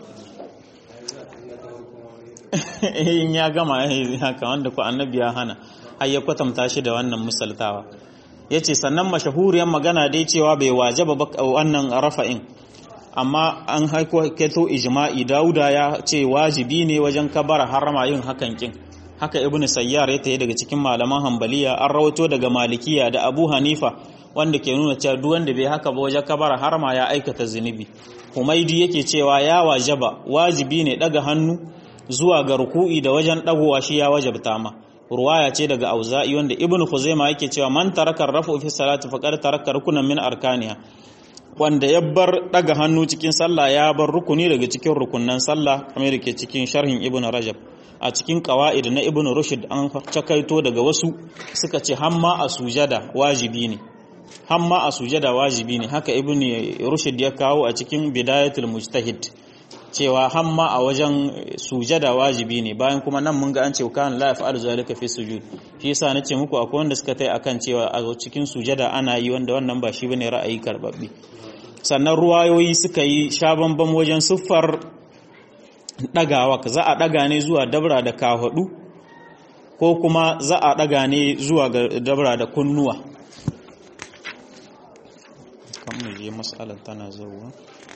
in ya gama haka wanda ku annabi ya hana har ya kwatanta shi da wannan misaltawa yace sannan mashahuriyar magana dai cewa bai wajaba wannan rafa'in amma an haiko keto ijma'i dauda ya ce wajibi ne wajen kabara harama yin hakan kin haka ibnu sayyar ya tayi daga cikin malaman hanbaliya an rawato daga malikiya da abu hanifa wanda ke nuna cewa duk wanda bai haka ba wajen kabara harama ya aikata zunubi humaidi yake cewa ya wajaba wajibi ne daga hannu zuwa ga ruku'i da wajen dagowa shi ya wajabta ma ruwaya ce daga auza'i wanda ibnu khuzaima yake cewa man taraka rafu fi salati faqad taraka rukunan min arkaniha wanda ya bar daga hannu cikin sallah ya bar rukuni daga cikin rukunnan sallah kamar yake cikin sharhin ibnu rajab a cikin qawaid na ibnu rushd an cakaito daga wasu suka ce hamma a sujada wajibi ne hamma a sujada wajibi ne haka ibnu rushd ya kawo a cikin bidayatul mujtahid cewa hamma a wajen sujada wajibi ne bayan kuma nan mun ga an ce kana la yaf'alu zalika fi sujud shi yasa nace muku akwai wanda suka tai akan cewa a cikin sujada ana yi wanda wannan ba shi bane ra'ayi karbabbe sannan ruwayoyi suka yi shabambam wajen siffar dagawa za a daga ne zuwa dabra da kahadu ko kuma za a daga ne zuwa ga dabra da kunnuwa kan mu je mas'alar tana zuwa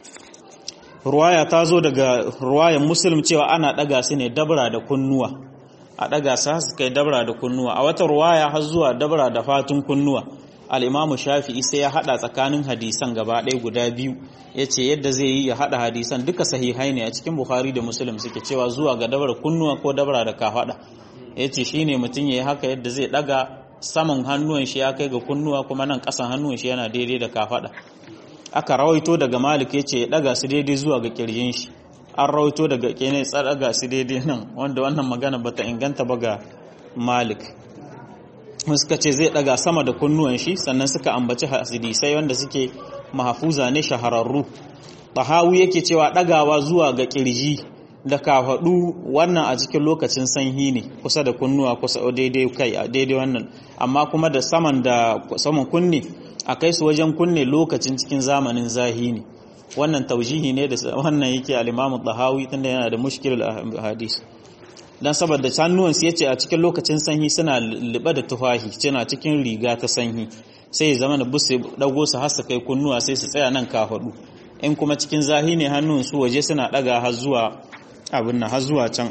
ruwaya ta zo daga ruwayan muslim cewa ana daga su ne dabra da kunnuwa a daga su su kai dabra da kunnuwa a wata ruwaya har zuwa dabra da fatun kunnuwa al'imamu shafi'i sai ya hada tsakanin hadisan gaba ɗaya guda biyu ya ce yadda zai yi ya hada hadisan duka sahihai ne a cikin bukhari da muslim suke cewa zuwa ga dabra kunnuwa ko dabra da kafaɗa ya ce shi ne mutum ya yi haka yadda zai daga saman hannuwan shi ya kai ga kunnuwa kuma nan ƙasan hannuwan shi yana daidai da kafaɗa aka rawaito daga malik ya ce ya daga su daidai zuwa ga kirjin shi an rawaito daga kene daga su daidai nan wanda wannan magana bata inganta ba ga malik suka ce zai daga sama da kunnuwan shi sannan suka ambaci hadisai wanda suke mahafuza ne shahararru tahawi yake cewa dagawa zuwa ga kirji da kafadu wannan a cikin lokacin sanyi ne kusa da kunnuwa kusa daidai kai a daidai wannan amma kuma da saman da saman kunne a kai su wajen kunne lokacin cikin zamanin zahi ne wannan taujihi ne da wannan yake al-Imam Tahawi tunda yana da mushkilul hadis dan saboda sannuwan su yace a cikin lokacin sanyi suna liba da tufahi suna cikin riga ta sanyi sai ya zama da busu dago su har su kai kunnuwa sai su tsaya nan kafadu in kuma cikin zahi ne hannun su waje suna daga har zuwa abin nan har zuwa can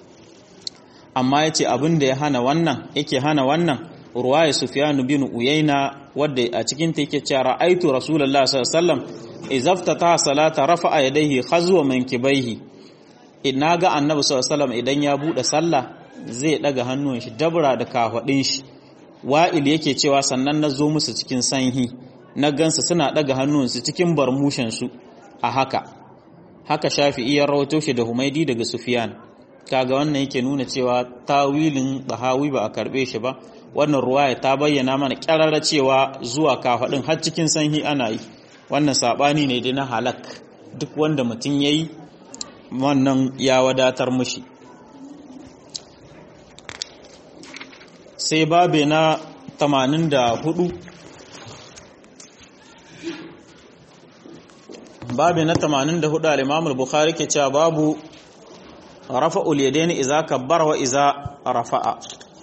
amma yace abin da ya hana wannan yake hana wannan ruwaya Sufyan bin Uyayna wadda a cikin ta yake cewa ra'aitu Rasulullah sallallahu alaihi wasallam izaftata salata rafa'a yadayhi khazwa mankibaihi ina ga Annabi sallallahu alaihi wasallam idan ya bude sallah zai daga hannun shi dabra da kafadin shi wa'il yake cewa sannan na zo musu cikin sanhi na gansa suna daga hannunsu cikin barmushin su a haka haka Shafi'i ya rawato shi da Humaidi daga Sufyan kaga wannan yake nuna cewa tawilin bahawi ba a karbe shi ba wannan ruwaya ta bayyana mana kyararra cewa zuwa kafaɗin har cikin sanyi ana yi wannan saɓani ne dai na halak duk wanda mutum ya yi wannan ya wadatar mushi sai babe na 84 babe na 84 al-imam al-bukhari ke cewa babu rafa'ul yadaini idza kabbara wa idza rafa'a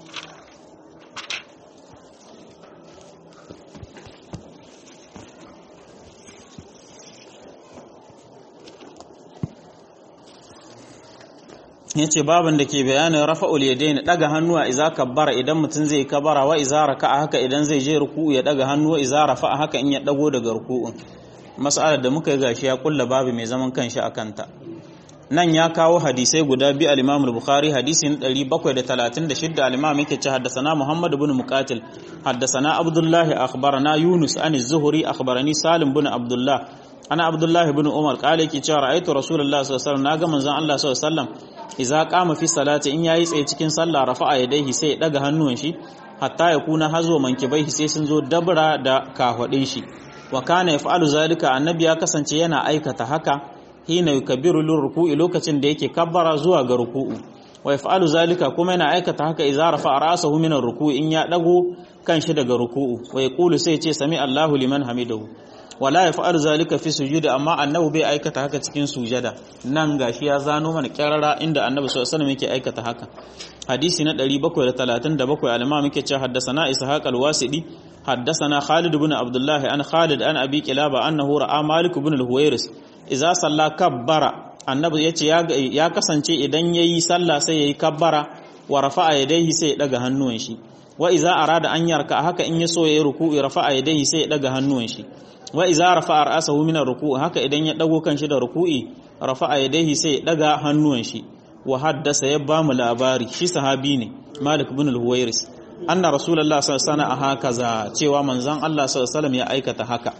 yace baban da ke bayanin rafa'ul yadaini daga hannuwa idza kabbara idan mutum zai kabara wa idza raka'a haka idan zai je ruku'u ya daga hannuwa idza rafa'a haka in ya dago daga ruku'un mas'alar da muka yi gashi ya kulla babu mai zaman kanshi akan ta nan ya kawo hadisai guda biyu al-Imam al-Bukhari hadisin 736 al-Imam yake ce haddathana Muhammad ibn Muqatil haddathana Abdullah akhbarana Yunus an az-Zuhri akhbarani Salim ibn Abdullah ana Abdullah ibn Umar kale yake cewa ra'aytu Rasulullah sallallahu alaihi wasallam naga manzon Allah sallallahu alaihi wasallam idza qama fi salati in yayi tsaye cikin sallah rafa'a yadayhi sai ya daga hannuwan shi hatta ya kuna hazo mankibaihi sai sun zo dabra da kahwadin shi wa kana yaf'alu zalika annabi ya kasance yana aikata haka hina yukabbiru lirruku'i lokacin da yake kabbara zuwa ga ruku'u wa yaf'alu zalika kuma yana aikata haka idza rafa'a ra'sahu min ar-ruku'i in ya dago kanshi daga ruku'u wa yaqulu sai ce sami Allahu liman hamidahu wala yaf'alu zalika fi sujudi amma annabi bai aikata haka cikin sujada nan gashi ya zano mana kyarara inda annabi sallallahu alaihi wasallam yake aikata haka hadisi na 737 al-imam yake cewa haddathana ishaq al-wasidi haddathana khalid ibn abdullah an khalid an abi kilaba annahu ra'a malik ibn al-huwairis idza salla kabbara annabi yace ya kasance idan yayi sallah sai yayi kabbara wa rafa'a yadayhi sai ya daga hannuwan shi wa idza arada an yarka haka in yaso yayi ruku'i rafa'a yadayhi sai ya daga hannuwan shi wa idza rafa'a ra'sahu min ar-ruku' haka idan ya dago kanshi da ruku'i rafa'a yadayhi sai ya daga hannuwan shi wa haddasa ya ba mu labari shi sahabi ne Malik ibn al-Huwairis anna Rasulullah sallallahu alaihi wasallam hakaza cewa manzon Allah sallallahu alaihi wasallam ya aikata haka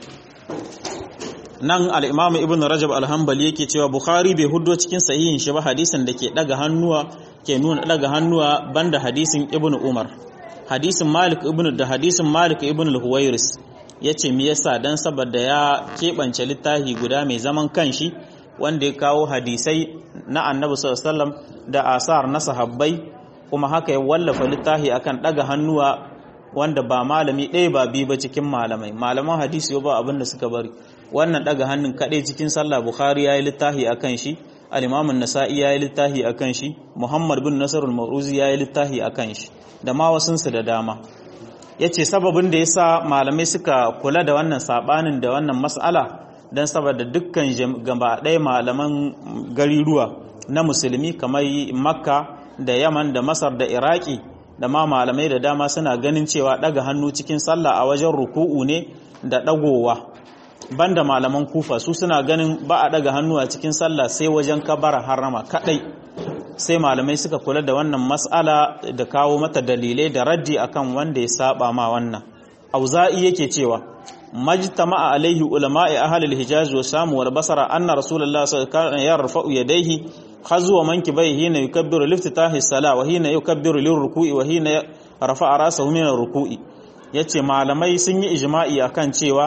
nan al-Imam Ibn Rajab al-Hanbali yake cewa Bukhari bai huddo cikin sahihin shi ba hadisin da ke daga hannuwa ke nuna daga hannuwa banda hadisin Ibn Umar hadisin Malik ibn da hadisin Malik ibn al-Huwairis yace me yasa dan saboda ya kebance littafi guda mai zaman kanshi wanda ya kawo hadisai na annabi sallallahu da asar na sahabbai kuma haka ya wallafa littafi akan daga hannuwa wanda ba malami ɗaya ba biyu ba cikin malamai malaman hadisi ba abin da suka bari wannan daga hannun kaɗai cikin sallah bukhari ya yi littafi akan shi al-imamun nasa'i ya yi littafi akan shi muhammad bin nasar al-mauruzi ya yi littafi akan shi da ma wasunsu da dama ya ce sababin da ya sa malamai suka kula da wannan saɓanin da wannan mas'ala don saboda dukkan gaba ɗaya malaman gariruwa na musulmi kamar makka da yaman da masar da iraki da ma malamai da dama suna ganin cewa ɗaga hannu cikin sallah a wajen ruku'u ne da ɗagowa banda malaman kufa su suna ganin ba a ɗaga hannu a cikin sallah sai wajen kabara harama kaɗai sai malamai suka kula da wannan mas'ala da kawo mata dalilai da raddi akan wanda ya saba ma wannan auza'i yake cewa majtama'a alaihi ulama'i ahli al-hijaz wa sam wal basra anna rasulullah sallallahu alaihi wasallam yarfa'u yadayhi khazwa mankibaihi hina yukabbiru liftitahi as-salah wa hina yukabbiru lirruku'i wa hina rafa'a ra'sahu min ar-ruku'i yace malamai sun yi ijma'i akan cewa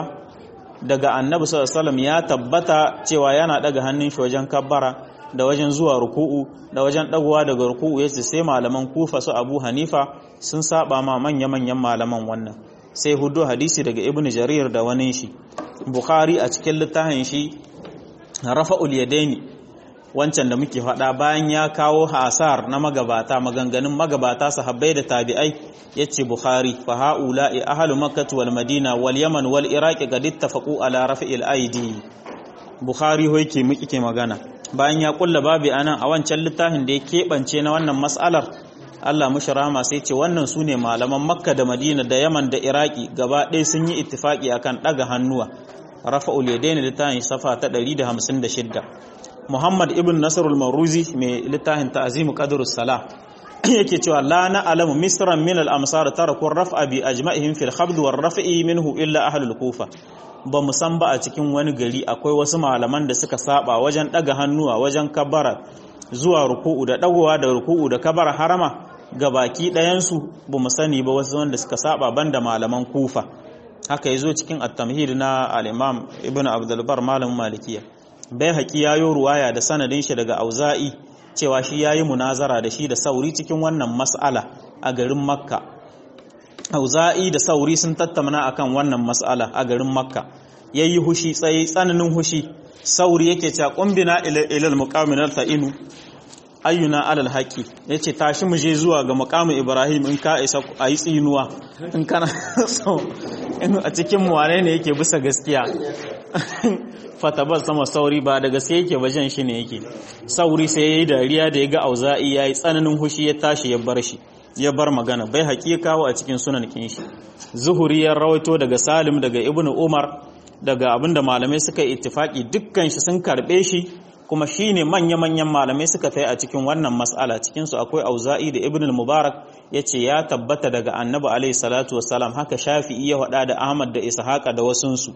daga annabi sallallahu alaihi wasallam ya tabbata cewa yana daga hannun shi wajen kabbara da wajen zuwa ruku'u da wajen dagowa daga ruku'u yace sai malaman kufa su abu hanifa sun saba ma manya-manyan malaman wannan sai hudu hadisi daga ibn jarir da wani shi bukhari a cikin littafin shi rafa'ul yadaini wancan da muke faɗa bayan ya kawo hasar na magabata maganganun magabata sahabbai da tabi'ai yace bukhari fa haula'i ahlu makkah wal madina wal yaman wal iraq qad ittafaqu ala raf'il aidi bukhari ho yake muke ke magana bayan ya kulla babi anan a wancan littafin da ya keɓance na wannan mas'alar Allah mushi rahama sai ce wannan su ne malaman makka da madina da yaman da iraki gaba ɗaya sun yi ittifaki akan ɗaga hannuwa rafa'ul yadaini littafin safa ta 156 muhammad ibn nasrul maruzi mai littafin ta'zimu qadrus salah yake cewa la na'lamu misran min al amsar taraku raf'a bi ajma'ihim fil khabd war raf'i minhu illa ahlul kufa ba mu san ba a cikin wani gari akwai wasu malaman da suka saba wajen ɗaga hannuwa wajen kabara zuwa ruku'u da ɗagowa da ruku'u da kabara harama ga baki ɗayansu ba mu sani ba wasu wanda suka saba banda malaman kufa haka ya zo cikin at-tamhid na al-imam ibn abdulbar malamin malikiya bai haƙi ya yi ruwaya da sanadin shi daga auza'i cewa shi ya yi munazara da shi da sauri cikin wannan mas'ala a garin makka auza'i da sauri sun tattauna akan wannan mas'ala a garin makka yayi hushi tsaye tsananin hushi sauri yake cewa qumbina ila al-muqamin al-ta'inu ayyuna alal haƙi ya ce tashi mu je zuwa ga makamin ibrahim in ka isa a yi tsinuwa in kana so a cikin wane ne yake bisa gaskiya fatabar sama sauri ba da gaske yake ba jan shi ne yake sauri sai ya yi dariya da ya ga auza'i ya yi tsananin hushi ya tashi ya bar shi ya bar magana bai haƙi kawo a cikin sunan kinshi zuhuri ya rawaito daga salim daga ibnu umar daga abinda malamai suka yi ittifaki dukkan shi sun karbe shi kuma shine manya-manyan malamai suka tai a cikin wannan mas'ala cikin su akwai auza'i da ibnu mubarak yace ya tabbata daga annabi alaihi salatu wassalam haka shafi'i ya faɗa da ahmad da ishaqa da wasunsu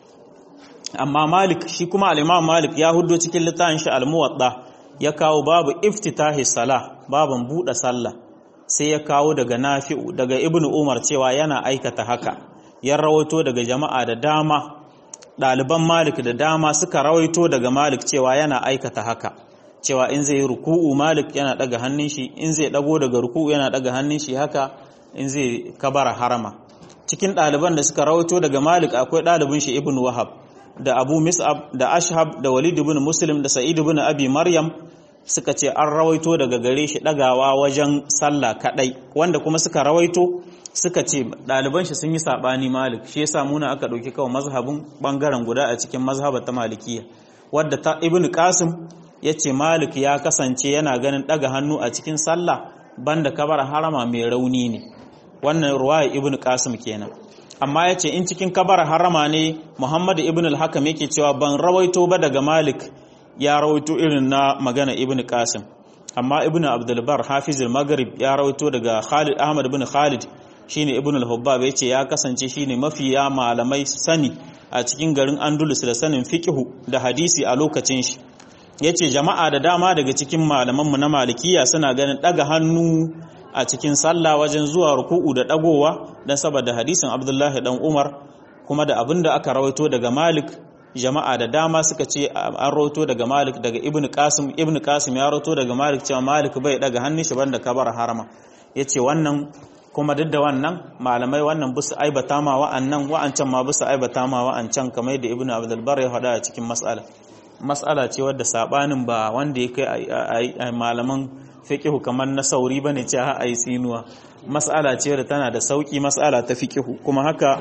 amma malik shi kuma al-imam malik ya huddo cikin littafin shi al-muwatta ya kawo babu iftitahi salah baban buɗe sallah sai ya kawo daga nafi'u daga ibnu umar cewa yana aikata haka ya rawaito daga jama'a da dama ɗaliban malik da dama suka rawaito daga malik cewa yana aikata haka cewa in zai yi ruku'u malik yana daga hannun shi in zai dago daga ruku'u yana daga hannun shi haka in zai kabara harama cikin ɗaliban da suka rawaito daga malik akwai ɗalibin shi ibn wahab da abu mis'ab da ashhab da walid ibn muslim da sa'id ibn abi maryam suka ce an rawaito daga gare shi ɗagawa wajen sallah kaɗai wanda kuma suka rawaito suka ce ɗaliban shi sun yi saɓani malik shi yasa muna aka ɗauki kawai mazhabin ɓangaren guda a cikin mazhabar ta malikiya wadda ta ibn qasim ya ce malik ya kasance yana ganin ɗaga hannu a cikin sallah banda kabar harama mai rauni ne wannan ruwaya ibn qasim kenan amma ya ce in cikin kabar harama ne muhammadu ibn al-hakam yake cewa ban rawaito ba daga malik ya rawaito irin na magana ibn qasim amma ibn abdulbar hafizul maghrib ya rawaito daga khalid ahmad ibn khalid shine ibn al-hubbab yace ya kasance shine mafiya malamai sani a cikin garin andalus da sanin fiqhu da hadisi a lokacin shi yace jama'a da dama daga cikin malaman mu na malikiya suna ganin daga hannu a cikin sallah wajen zuwa ruku'u da dagowa dan saboda hadisin abdullahi dan umar kuma da abinda aka rawaito daga malik jama'a da dama suka ce an rawaito daga malik daga ibn qasim ibn qasim ya rawaito daga malik cewa malik bai daga hannun shi banda kabar harama yace wannan kuma duk da wannan malamai wannan busu aibata ma wa'annan wa'ancan ma busu aibata ma wa'ancan kamar da ibn abdul bar ya faɗa a cikin mas'ala mas'ala ce wadda sabanin ba wanda ya kai malaman fiqhu kamar na sauri bane ce ha ayi tsinuwa mas'ala ce wadda tana da sauki mas'ala ta fiqhu kuma haka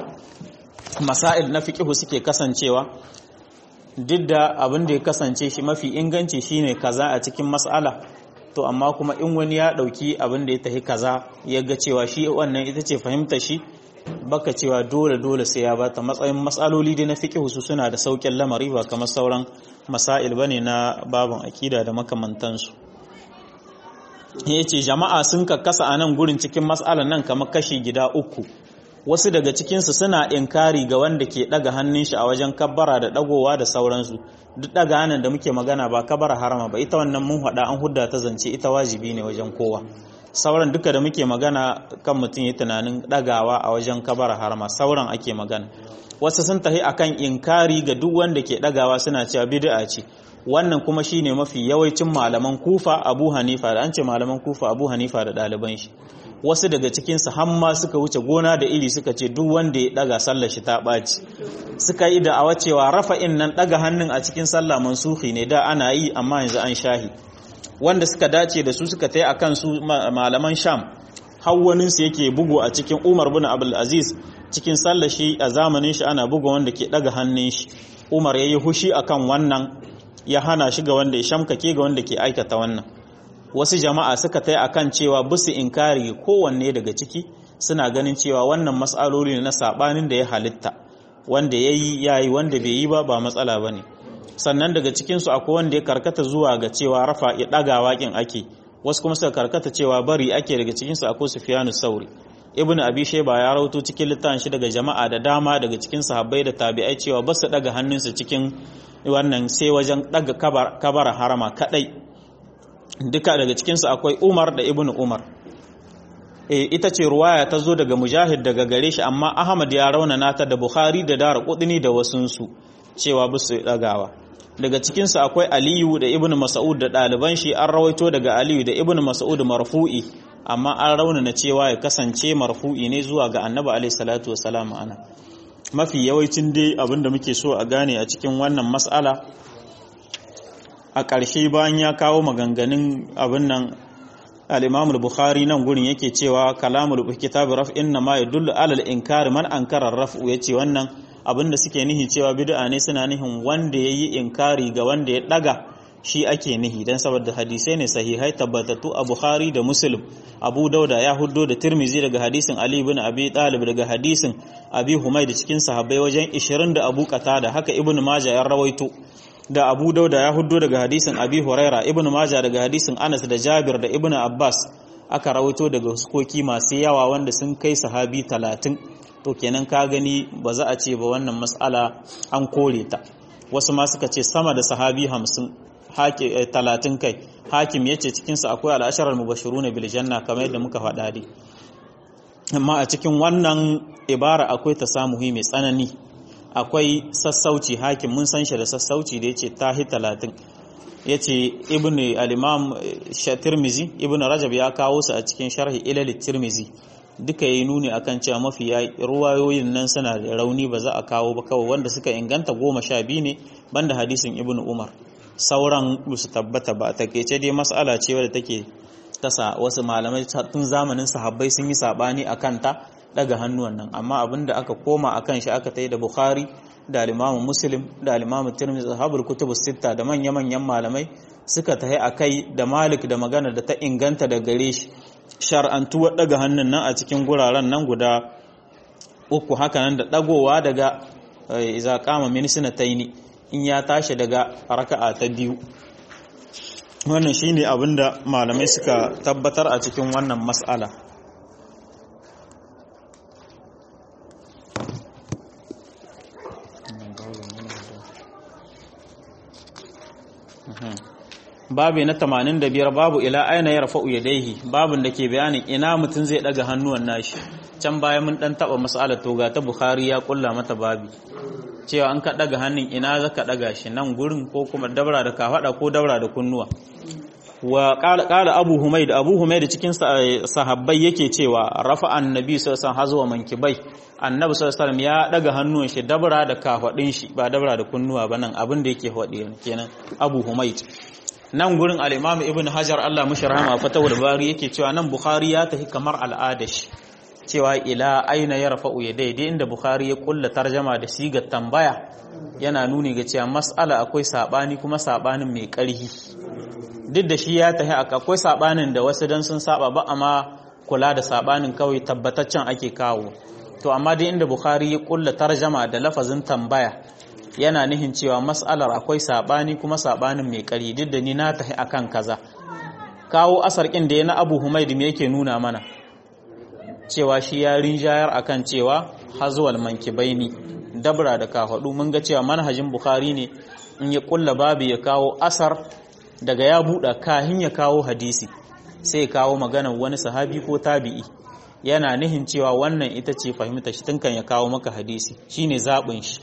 masail na fiqhu suke kasancewa duk da abin da ya kasance shi mafi inganci shine kaza a cikin mas'ala to amma kuma in wani ya dauki abin da ya tafi kaza ya ga cewa shi wannan ita ce fahimta shi baka cewa dole dole sai ya bata matsayin matsaloli dai na fiqh su suna da saukin lamari ba kamar sauran masail bane na babin akida da makamantansu yace jama'a sun kakkasa a nan gurin cikin mas'alan nan kamar kashi gida uku wasu daga cikinsu suna inkari ga wanda ke daga hannun shi a wajen kabbara da dagowa da sauransu duk daga hannun da muke magana ba kabbara harama ba ita wannan mun hada an hudda ta zance ita wajibi ne wajen kowa sauran duka da muke magana kan mutum ya tunanin dagawa a wajen kabbara harama sauran ake magana wasu sun tafi akan inkari ga duk wanda ke dagawa suna cewa bid'a ce wannan kuma shine mafi yawancin malaman kufa abu hanifa da an ce malaman kufa abu hanifa da ɗaliban shi wasu daga cikinsu hamma suka wuce gona da iri suka ce duk wanda ya daga sallar shi ta ɓaci suka yi da awa cewa rafa'in nan daga hannun a cikin sallah mansuhi ne da ana yi amma yanzu an shahi wanda suka dace da su suka tai akan su malaman sham hawwaninsu yake bugu a cikin umar bin abdul aziz cikin sallar shi a zamanin shi ana buga wanda ke daga hannun shi umar ya yi hushi akan wannan ya hana shi ga wanda ya shamkake ga wanda ke aikata wannan wasu jama'a suka tai akan cewa busu inkari kowanne daga ciki suna ganin cewa wannan matsaloli ne na sabanin da ya halitta wanda yayi yayi wanda bai yi ba ba matsala bane sannan daga cikin su akwai wanda ya karkata zuwa ga cewa rafa ya daga wakin ake wasu kuma suka karkata cewa bari ake daga cikin su akwai Sufyanu Sauri Ibn Abi Shayba ya rawato cikin littafin shi daga jama'a da dama daga cikin sahabbai da tabi'ai cewa ba su daga hannunsu cikin wannan sai wajen daga kabara harama kadai duka daga cikinsu akwai umar da ibn umar e, ita ce ruwaya ta zo daga mujahid daga gare shi amma ahmad ya raunana ta da bukhari da dara kudini da wasunsu cewa bisu dagawa daga cikinsu akwai aliyu da ibn mas'ud da ɗaliban shi an rawaito daga aliyu da ibn mas'ud marfu'i amma an raunana cewa ya kasance marfu'i ne zuwa ga annabi alaihi salatu wasalam ana mafi yawancin dai abinda muke so a gane a cikin wannan mas'ala a ƙarshe bayan ya kawo maganganun abin nan al-Imam al-Bukhari nan gurin yake cewa kalamul kitab raf inna ma yadullu ala al-inkar man ankara raf'u yace wannan abinda suke nihi cewa bid'a ne suna nihin wanda yayi inkari ga wanda ya daga shi ake nihi dan saboda hadisai ne sahihai tabbatattu a Bukhari da Muslim Abu Dauda ya huddo da Tirmizi daga hadisin Ali ibn Abi Talib daga hadisin Abi Humayd cikin sahabbai wajen 20 da Abu Qatada haka Ibn Majah ya rawaito da Abu Dauda ya huddo daga hadisin Abi Huraira Ibn Majah daga hadisin Anas da Jabir da Ibn Abbas aka rawaito daga huskoki masu yawa wanda sun kai sahabi 30 to kenan ka gani ba za a ce ba wannan mas'ala an kore ta wasu ma suka ce sama da sahabi 50 talatin kai hakim ya ce cikinsa akwai al'asharar mubashiru na biljanna kamar yadda muka faɗa dai amma a cikin wannan ibara akwai ta samu mai tsanani akwai sassauci hakim mun san shi da sassauci da ya ce tahi talatin ya ce ibn al-imam tirmizi ibn rajab ya kawo su a cikin sharhi ilal tirmizi duka yi nuni akan cewa mafi ruwayoyin nan suna da rauni ba za a kawo ba kawai wanda suka inganta goma sha biyu ne banda hadisin ibn umar sauran su tabbata ba takeice dai mas'ala ce wadda take tasa wasu malamai tun zamanin sahabbai sun yi sabani akan ta daga hannuwan nan amma abinda aka koma akan shi aka tayi da bukhari da al muslim da al-imam tirmidhi sahabul kutub sitta da manya manyan malamai suka tahi akai da malik da magana da ta inganta da gare shi shar'antuwar daga hannun nan a cikin guraren nan guda uku haka nan da dagowa daga iza kama min taini in ya tashi daga raka'a ta biyu wannan shine abinda malamai suka tabbatar a cikin wannan mas'ala babu na 85 babu ila aina ya rafa'u yadaihi babun da ke bayanin ina mutum zai daga hannuwan nashi can baya mun dan taba mas'alar toga ta bukhari ya kulla mata babi cewa an ka daga hannun ina za ka daga shi nan gurin ko kuma dabra da kafada ko dabra da kunnuwa wa qala abu humaid abu humaid cikin sahabbai yake cewa rafa annabi sallallahu alaihi wasallam mankibai annabi sallallahu alaihi ya daga hannun shi dabra da kafadin shi ba dabra da kunnuwa ba nan abin da yake hodi kenan abu humaid nan gurin al-imam ibn hajar Allah mushi rahama fatawul bari yake cewa nan bukhari ya tafi kamar al'ada shi cewa ila aina ya rafa'u ya daidai inda Bukhari ya kulla tarjama da sigar tambaya yana nuni ga cewa mas'ala akwai sabani kuma sabanin mai ƙarhi duk da shi ya tahi akwai sabanin da wasu dan sun saba ba amma kula da sabanin kawai tabbataccen ake kawo to amma dai inda Bukhari ya kulla tarjama da lafazin tambaya yana nihin cewa mas'alar akwai sabani kuma sabanin mai ƙarhi duk da ni na tahi akan kaza kawo asar kin da ya na Abu Humaid me yake nuna mana cewa shi ya rinjayar akan cewa hazuwal mankibaini dabra da kafadu mun ga cewa manhajin bukhari ne in ya kulla babu ya kawo asar daga ya buɗa kahin ya kawo hadisi sai ya kawo maganar wani sahabi ko tabi'i yana nihin cewa wannan ita ce fahimta shi tunkan ya kawo maka hadisi shine zaɓin shi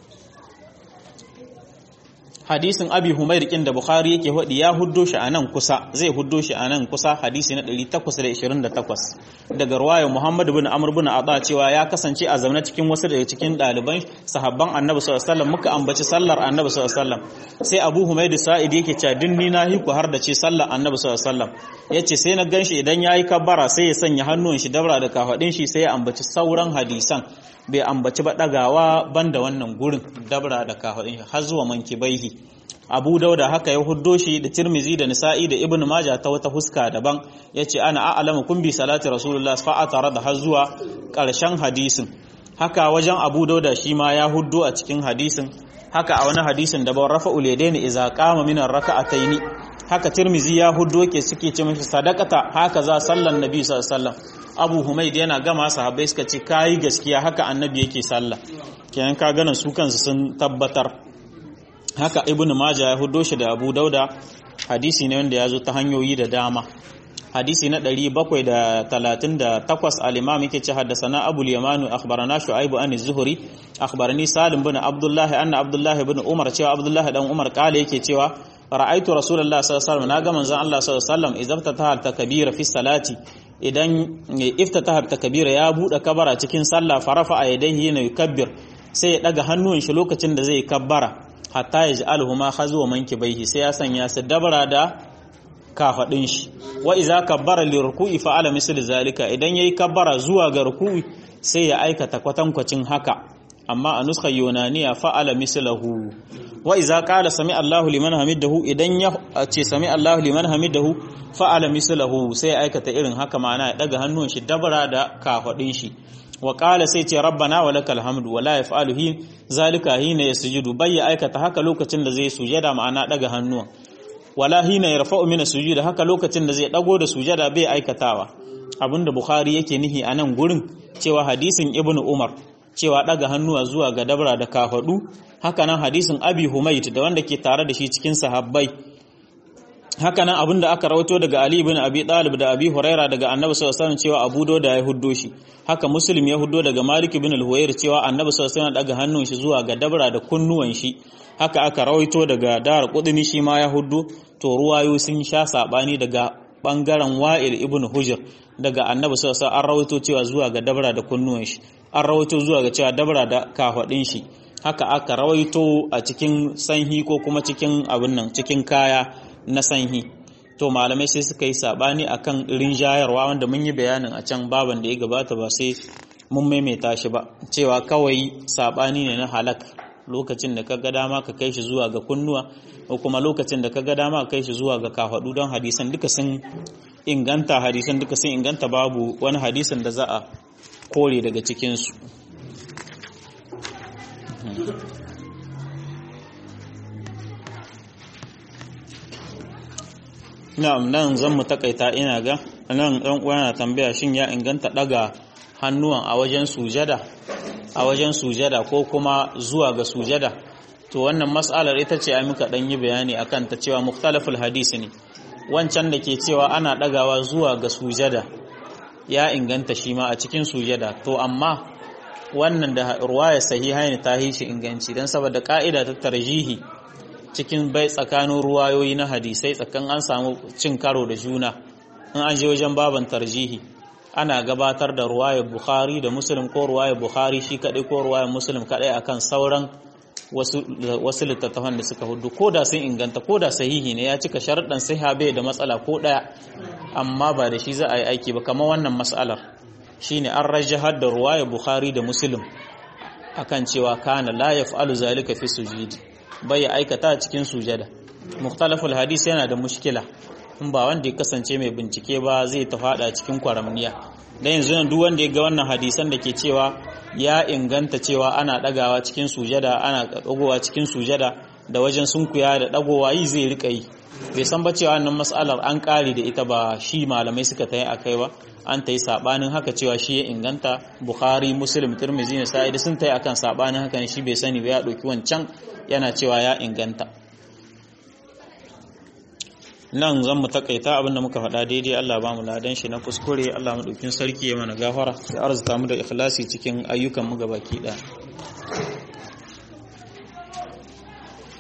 hadisin abi humair kin da bukhari yake hudi ya huddo shi a nan kusa zai huddo shi a nan kusa hadisi na 828 daga ruwayar muhammad bin amr bin adha cewa ya kasance a zaune cikin wasu daga cikin ɗaliban sahabban annabi sallallahu alaihi wasallam muka ambaci sallar annabi sallallahu alaihi wasallam sai abu humaid sa'id yake cewa dinni na hiku har da ce sallar annabi sallallahu alaihi wasallam yace sai na ganshi idan yayi kabbara sai ya sanya hannun shi dabra da kafadin shi sai ya ambaci sauran hadisan bai ambaci ba ɗagawa banda wannan gurin dabra da kafaɗin har zuwa mankibaihi abu dauda haka ya huddo shi da tirmizi da nisa'i da ibn maja ta wata huska daban ya ce ana a'alamu kun bi salati rasulullah fa'a tare da har zuwa ƙarshen hadisin haka wajen abu dauda shi ma ya huddo a cikin hadisin haka a wani hadisin da ban rafa uladaini iza qama min raka'ataini haka tirmizi ya huddo ke suke ce mishi sadakata haka za sallan nabi sallallahu alaihi wasallam abu humaid yana gama sahabbai suka ce kayi gaskiya haka annabi yake sallah kenan ka ganin su kansu sun tabbatar haka ibn majah ya hudo shi da abu dauda hadisi ne wanda ya zo ta hanyoyi da dama hadisi na 738 al-imam yake ce haddathana abul yamanu akhbarana shu'aib an az-zuhri akhbarani salim bin abdullah anna abdullah ibn umar cewa abdullah dan umar kale yake cewa ra'aitu rasulullah sallallahu alaihi wasallam naga manzon Allah sallallahu alaihi wasallam idan ta takbira fi salati idan iftataha takbira ya bude kabara cikin sallah farafa a yadayhi na yukabbir sai ya daga hannun shi lokacin da zai kabbara hatta yaj'aluhuma khazwa mankibaihi sai ya sanya su dabara da kafadin shi wa iza kabbara li ruku'i fa'ala misl zalika idan yayi kabbara zuwa ga ruku'i sai ya aikata kwatankwacin haka amma a nuskha yunaniya fa'ala mislahu wa iza qala sami Allahu liman hamidahu idan ya ce sami Allahu liman hamidahu fa'ala mislahu sai ya aikata irin haka ma'ana ya daga hannun shi dabara da kafadin shi wa qala sai ce rabbana wa lakal hamdu wa la yaf'alu hi zalika hina yasjudu bai ya aikata haka lokacin da zai sujada ma'ana daga hannuwan wala hina yarfa'u min sujud haka lokacin da zai dago da sujada bai aikatawa abinda bukhari yake nihi a nan gurin cewa hadisin ibnu umar cewa daga hannuwa zuwa ga dabra da kafadu haka nan hadisin abi humayt da wanda ke tare da shi cikin sahabbai haka nan abinda aka rawaito daga ali ibn abi talib da abi huraira daga annabi sallallahu alaihi wasallam cewa abu da ya huddo shi haka muslim ya huddo daga malik ibn al-huwayr cewa annabi sallallahu alaihi wasallam daga hannun shi zuwa ga dabra da kunnuwan shi haka aka rawaito daga dar qudni shi ma ya huddo to ruwayo sun sha sabani daga bangaren wa'il ibn hujr daga annabi sallallahu alaihi an rawaito cewa zuwa ga dabra da kunnuwan shi an rawaito zuwa ga cewa dabra da kafadin shi haka aka rawaito a cikin sanhi ko kuma cikin abin nan cikin kaya na sanhi to malamai sai suka yi sabani akan rinjayarwa wanda mun yi bayanin a can baban da ya gabata ba sai mun maimaita shi ba cewa kawai sabani ne na halak lokacin da ka ga dama ka kai shi zuwa ga kunnuwa ko kuma lokacin da ka ga dama ka kai shi zuwa ga kafadu don hadisan duka sun inganta hadisan duka sun inganta babu wani hadisan da za a kore daga cikinsu na'am nan zan mu takaita ina ga nan ɗan uwa na tambaya shin ya inganta daga hannuwan a wajen sujada a wajen sujada ko kuma zuwa ga sujada to wannan mas'alar ita ce ai muka dan yi bayani akan ta cewa mukhtalaful hadisi ne wancan da ke cewa ana dagawa zuwa ga sujada ya inganta shi ma a cikin sujada to amma wannan da ruwaya sahiha ne ta shi inganci dan saboda ka'ida ta tarjihi cikin bai tsakanin ruwayoyi na hadisai tsakan an samu cin karo da juna in an je wajen baban tarjihi ana gabatar da ruwayar bukhari da muslim ko ruwayar bukhari shi kadai ko ruwayar muslim kadai akan sauran wasu littattafan da suka hudu ko da sun inganta ko da sahihi ne ya cika sharaɗin sahiha bai da matsala ko ɗaya amma ba da shi za a yi aiki ba kamar wannan matsalar shine an rajahar da ruwayar bukhari da muslim akan cewa kana la yaf'alu zalika fi sujudi bai ya aikata a cikin sujada mukhtalaful hadisi yana da mushkila in ba wanda ya kasance mai bincike ba zai ta fada cikin kwaramniya da yanzu nan duk wanda ya ga wannan hadisan da ke cewa ya inganta cewa ana dagawa cikin sujada ana dagowa cikin sujada da wajen sunkuya da dagowa yi zai rika yi bai san ba cewa wannan mas'alar an kare da ita ba shi malamai suka tayi akai ba an tayi sabanin haka cewa shi ya inganta bukhari muslim tirmidhi ne sa'id sun tayi akan sabanin haka ne shi bai sani ba ya dauki wancan yana cewa ya inganta nan zan mu takaita abinda muka faɗa daidai Allah ba mu ladan shi na kuskure Allah madaukin sarki ya mana gafara ya arzuta mu da ikhlasi cikin ayyukan mu gabaki ɗaya